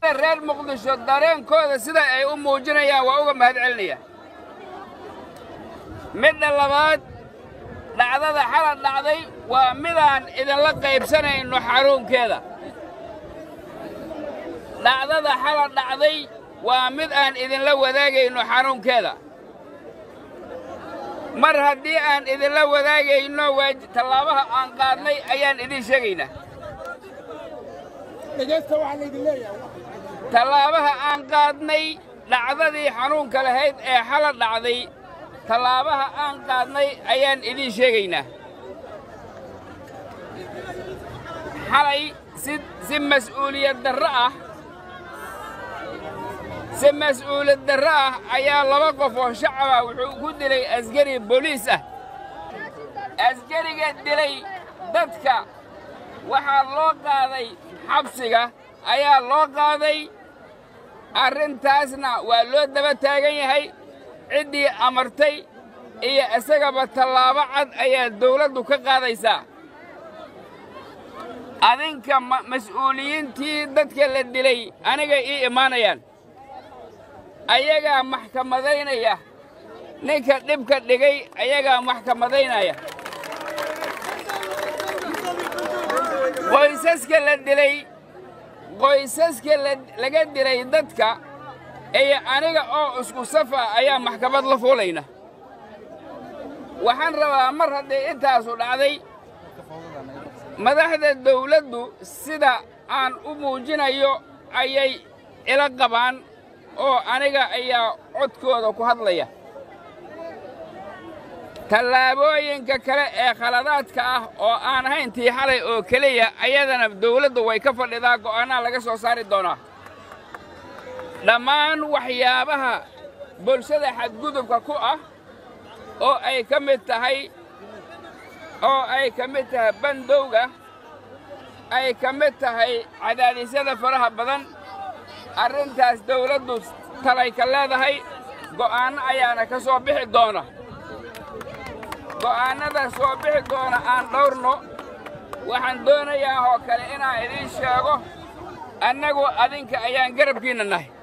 reer muqdisho dareenkooda sida ay u muujinayaan waa uga mahad celinaya midda labaad dhacdada xalad dhacday waa midaan idinla qaybsanayno xaruunkeeda dhacdada xalad dhacday waa mid aan idinla wadaagayno xanuunkeeda mar haddii aan idinla wadaagayno waa tallaabaha aan qaadnay ayaan idiin sheegaynaa tallaabaha aan qaadnay dhacdadii xanuunka lahayd ee xalad dhacday tallaabaha aan qaadnay ayaan idiin sheegaynaa xalay si si mas'uuliyad darro ah si mas'uuliyad darro ah ayaa laba qof oo shacaba wuxuu ku dilay askari booliis ah askariga dilay dadka waxaa loo qaaday xabsiga ayaa loo qaaday arrintaasna waa loo daba taagan yahay ciddii amartay iyo isagaba tallaabo cad ayaa dawladdu ka qaadaysaa adinka mas'uuliyiintii dadka la dilay aniga ii imaanayaan ayagaa maxkamadaynaya ninka dhibka dhigay ayagaa maxkamadaynaya qoysaska la dilay qoysaska laga dilay dadka iyo aniga oo isku safa ayaa maxkamad la fuulayna waxaan rabaa mar hadday intaasu dhacday madaxda dawladdu sida aan u muujinayo ayay ila qabaan oo aniga ayaa codkooda ku hadlaya tallaabooyinka kale ee khaladaadka ah oo aan ahayn tii xalay oo keliya ayadana dawladdu way ka fadhidaa go'aannaha laga soo saari doonaa dhammaan waxyaabaha bulshada xadgudubka ku ah oo ay ka mid tahay oo ay ka mid tahay bandowga ay ka mid tahay cadaadisyada faraha badan arrintaas dawladdu talay ka leedahay go'aanno ayaana ka soo bixi doona go'aannada soo bixi doona aan dhawrno waxaan doonayaa oo kale inaan idiin sheego annagu adinka ayaan garabkiinna nahay